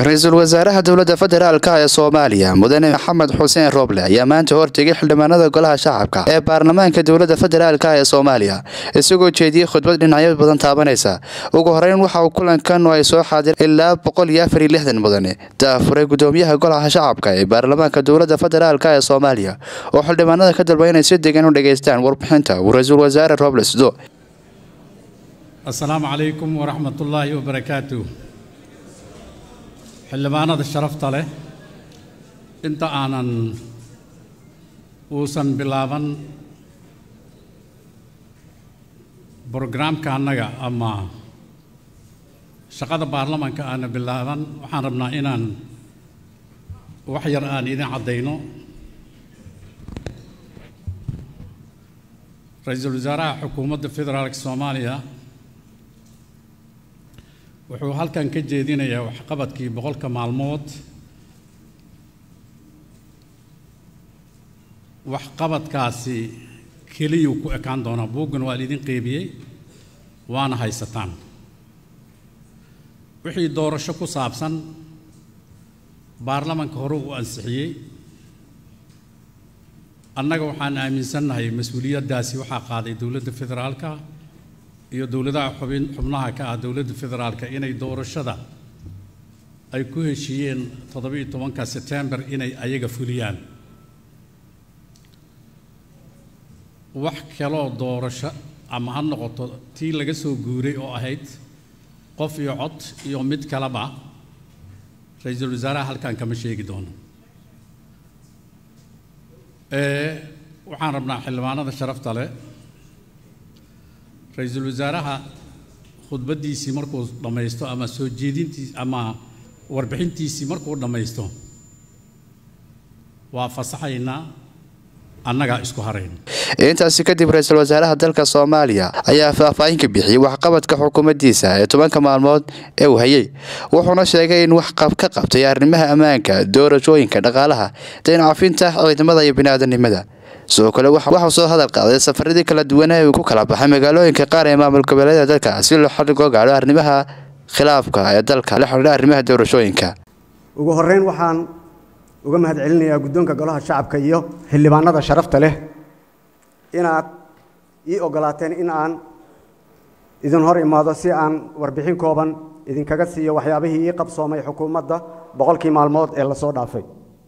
ra-iisul wasaaraha dowladda federaalk ee soomaaliya mudane maxamed xuseen rooble ayaa maanta hortegay xildhibaanada golaha shacabka ee baarlamaanka dowladda federaalk ee soomaaliya isagoo jeediyey khudbad dhinacyo badan taabanaysa ugu horeyn waxa uu kulankan ay soo xaadir ilaa boqol iyo afar iyo lixdan mudane daafuray gudoomiyaha golaha shacabka ee baarlamaanka dowladda federaalk ee soomaaliya oo xildhibaanada ka dalba inay si degan u dhageystaan warbixinta uu ra-iisul wasaare rooble sido asalaamu calaykum waraxmatullaahi wabarakaatu xildhibaanada sharafta leh inta aanan uusan bilaaban brograamka annaga ama shaqada baarlamanka aana bilaaban waxaan rabnaa inaan wax yar aan idin caddayno ra-iisul wasaaraha xukuumadda federaalka soomaaliya wuxuu halkan ka jeedinayaa waxqabadkii boqolka maalmood waxqabadkaasi keliyuu ku ekaan doonaa buuggan waa laidin qeybiyey waana haysataan wixii doorasho ku saabsan baarlamanka hore uu ansixiyey annaga waxaan aaminsannahay mas-uuliyaddaasi waxaa qaaday dowladda federaalka iyo dowladaha xubin xubnaha ka ah dowladda federaalka inay doorashada ay ku heshiiyeen toddobiiyo tobanka setembar inay ayaga fuliyaan wax kaloo doorasho ama ha noqoto tii laga soo guuray oo ahayd qof iyo cod iyo mid kaleba ra-iisul wasaaraha halkan kama sheegi doono waxaan rabnaa xildhibaanada sharafta leh ra-iisul wasaaraha khudbaddiisii markuu dhammaysto ama soo jeedintiis ama warbixintiisii markuu dhammaysto waa fasaxaynaa annagaa isku harayna intaasi kadib ra-iisul wasaaraha dalka soomaaliya ayaa faahfaahin ka bixiyey waxqabadka xukuumaddiisa ee tobanka maalmood ee uu hayay wuxuuna sheegay in wax ka qabtay arrimaha ammaanka doorashooyinka dhaqaalaha dayncafinta ciidamada iyo biniaadanimada sidoo kale waxau soo hadal qaaday safaradii kala duwanaa uu ku kala baxay magaalooyinka qaar ee maamul goboleedyada dalka si loo xalligoo gaadho arrimaha khilaafka ee dalka la xidhiidha arrimaha doorashooyinka ugu horreyn waxaan uga mahad celinayaa guddoonka golaha shacabka iyo xildhibaanada sharafta leh inaad ii ogolaateen in aan idin hor imaado si aan warbixin kooban idinkaga siiyo waxyaabihii ii qabsoomay xukuumadda boqolkii maalmood ee lasoo dhaafay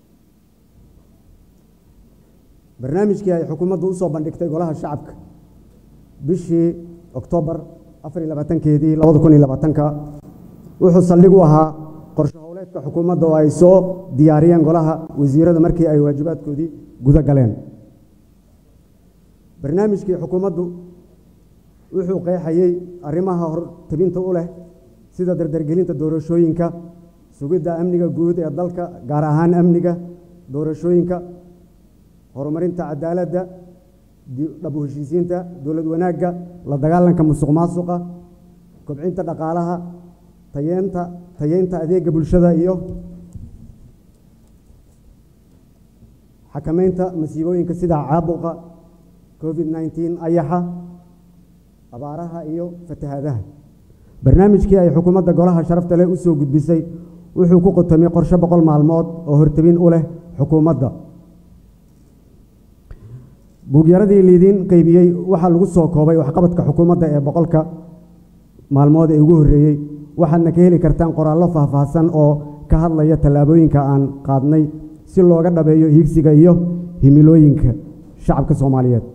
barnaamijkii ay xukuumaddu usoo bandhigtay golaha shacabka bishii oktoobar afar iyo labaatankeedii labada kun iyo labaatanka wuxuu saldhig u ahaa qorshe howleedka xukuumadda oo ay soo diyaariyeen golaha wasiirada markii ay waajibaadkoodii guda galeen barnaamijkii xukuumaddu wuxuu qeexayey arrimaha hortabinta u leh sida dardargelinta doorashooyinka sugidda amniga guud ee dalka gaar ahaan amniga doorashooyinka horumarinta cadaaladda dhab u heshiisiinta dowlad wanaagga la dagaalanka musuq maasuqa kobcinta dhaqaalaha tayeenta tayeynta adeega bulshada iyo xakamaynta masiibooyinka sida caabuqa covid nneteen ayaxa abaaraha iyo fatahaadaha barnaamijkii ay xukuumadda golaha sharafta leh u soo gudbisay wuxuu ku qotomay qorshe boqol maalmood oo hortabin u leh xukuumadda buugyaradii liidiin qeybiyey waxaa lagu soo koobay waxqabadka xukuumadda ee boqolka maalmood ee ugu horreeyey waxaadna ka heli kartaan qoraallo faahfaahsan oo ka hadlaya tallaabooyinka aan qaadnay si looga dhabeeyo hiigsiga iyo himilooyinka shacabka soomaaliyeed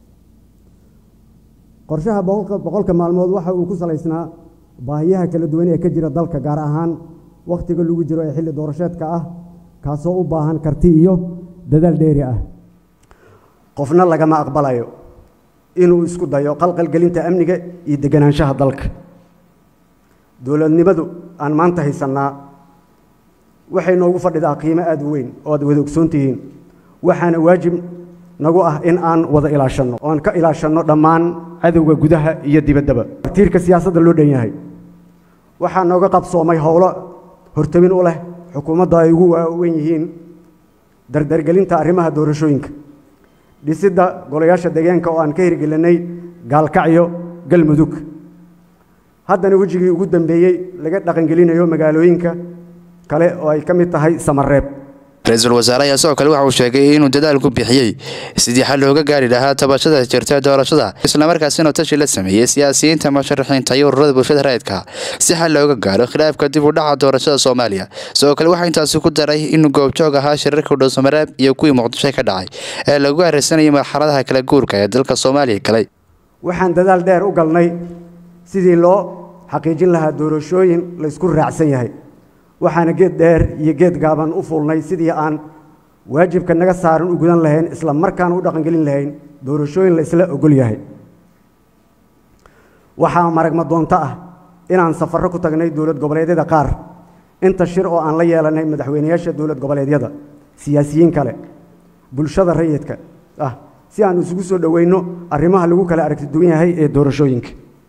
qorshaha boqolka maalmood waxa uu ku salaysnaa baahiyaha kala duwan ee ka jira dalka gaar ahaan wakhtiga lagu jiro ee xilli doorasheedka ah kaasoo u baahan karti iyo dadaal dheeri ah qofna lagama aqbalayo inuu isku dayo qalqalgelinta amniga iyo deganaanshaha dalka dowladnimadu aan maanta haysannaa waxay noogu fadhidaa qiimo aada u weyn oo aad wada ogsoon tihiin waxaana waajib nagu ah in aan wada ilaashanno oan ka ilaashanno dhammaan cadowga gudaha iyo dibaddaba tiirka siyaasadda loo dhan yahay waxaa nooga qabsoomay howlo hortabin u leh xukuumadda ay ugu waaweyn yihiin dardargelinta arrimaha doorashooyinka dhisidda golayaasha deegaanka oo aan ka hirgelinay gaalkacyo galmudug haddana wejigii ugu dambeeyey laga dhaqangelinayo magaalooyinka kale oo ay ka mid tahay samareeb ra-iisul wasaare ayaa sidoo kale waxa uu sheegay inuu dadaal ku bixiyey sidii xal looga gaari lahaa tabashada jirta doorashada islamarkaasina tashi la sameeyey siyaasiyiinta musharaxiinta iyo ururada bulshada rayidka si xal looga gaaro khilaafka dib u dhaca doorashada soomaaliya sidoo kale waxaa intaasi ku daray inuu goobjoog ahaa shirarka dhuusamareeb iyo kuwii muqdisho ka dhacay ee lagu haraysanayay marxaladaha kala guurka ee dalka soomaaliya galay waxaan dadaal dheer u galnay sidii loo xaqiijin lahaa doorashooyin la isku raacsan yahay waxaana geed dheer iyo geed gaaban u fulnay sidii aan waajibka naga saaran u gudan lahayn isla markaana u dhaqangelin lahayn doorashooyin la isla ogol yahay waxaa maragma doonto ah inaan safarro ku tagnay dowlad goboleedyada qaar inta shir oo aan la yeelanay madaxweyneyaasha dowlad goboleedyada siyaasiyiin kale bulshada rayidka ah si aan isugu soo dhoweyno arrimaha lagu kala aragti duwan yahay ee doorashooyinka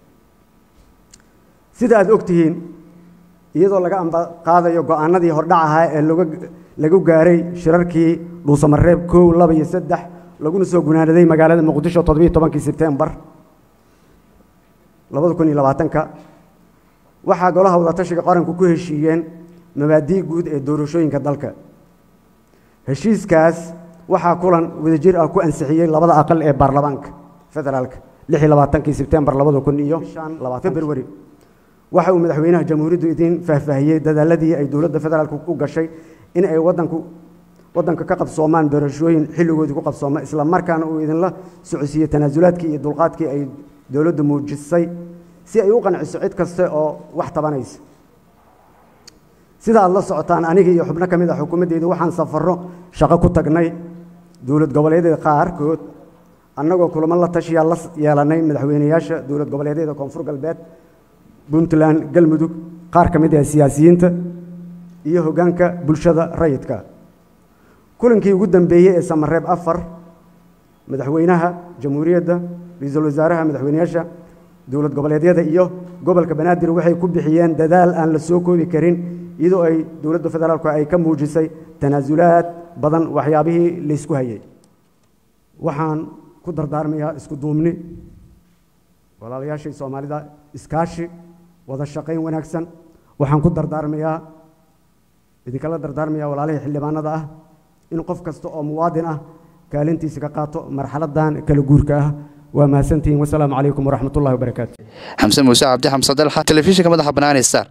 sida aad og tihiin iyadoo laga ambaqaadayo go-aanadii hordhac ahaa ee lagu gaaray shirarkii dhuusamareeb kow laba iyo saddex laguna soo gunaanaday magaalada muqdisho toddobiyo tobankii sebtembar labada kun iyo labaatanka waxaa golaha wadatashiga qaranku ku heshiiyeen mabaadii guud ee doorashooyinka dalka heshiiskaas waxaa kulan wadajir ah ku ansixiyey labada aqal ee baarlamaanka federaalka lix iyo labaatankii sebtembar labada kun iyo februari waxa uu madaxweynaha jamhuuriyaddu idiin faahfaahiyey dadaaladii ay dowladda federaalku u gashay in ay wadanku waddanka ka qabsoomaan doorashooyin xilligoodii ku qabsooma isla markaana uu idinla socodsiiyey tanaasulaadkii iyo dulqaadkii ay dowladdu muujisay si ay u qanciso cid kaste oo wax tabanaysa sida aad la socotaan aniga iyo xubno ka mid ah xukuumaddeyda waxaan safarro shaqo ku tagnay dowlad goboleedyada qaarkood annagoo kulamo la tashiyaa la yeelanay madaxweyneyaasha dowlad goboleedyada koonfur galbeed puntland galmudug qaar ka mid ah siyaasiyiinta iyo hoggaanka bulshada rayidka kulankii ugu dambeeyey ee samareeb afar madaxweynaha jamhuuriyadda ra-iisul wasaaraha madaxweyneyaasha dowlad goboleedyada iyo gobolka banaadir waxay ku bixiyeen dadaal aan la soo koobi karin iyadoo ay dowladda federaalku ay ka muujisay tanaasulaad badan waxyaabihii laysku hayay waxaan ku dardaarmayaa isku duubni walaalayaashii soomaalida iskaashi wada shaqayn wanaagsan waxaan ku dardaarmayaa idinkala dardaarmayaa walaalihii xildhibaanada ah in qof kasta oo muwaadin ah kaalintiisa ka qaato marxaladan kala guurka ah waa mahadsantihiin wasalaamu calaykum waraxmat ullahi wabarakaatu xamse muuse cabdi xamse dalxa telefishinka madaxa banaani star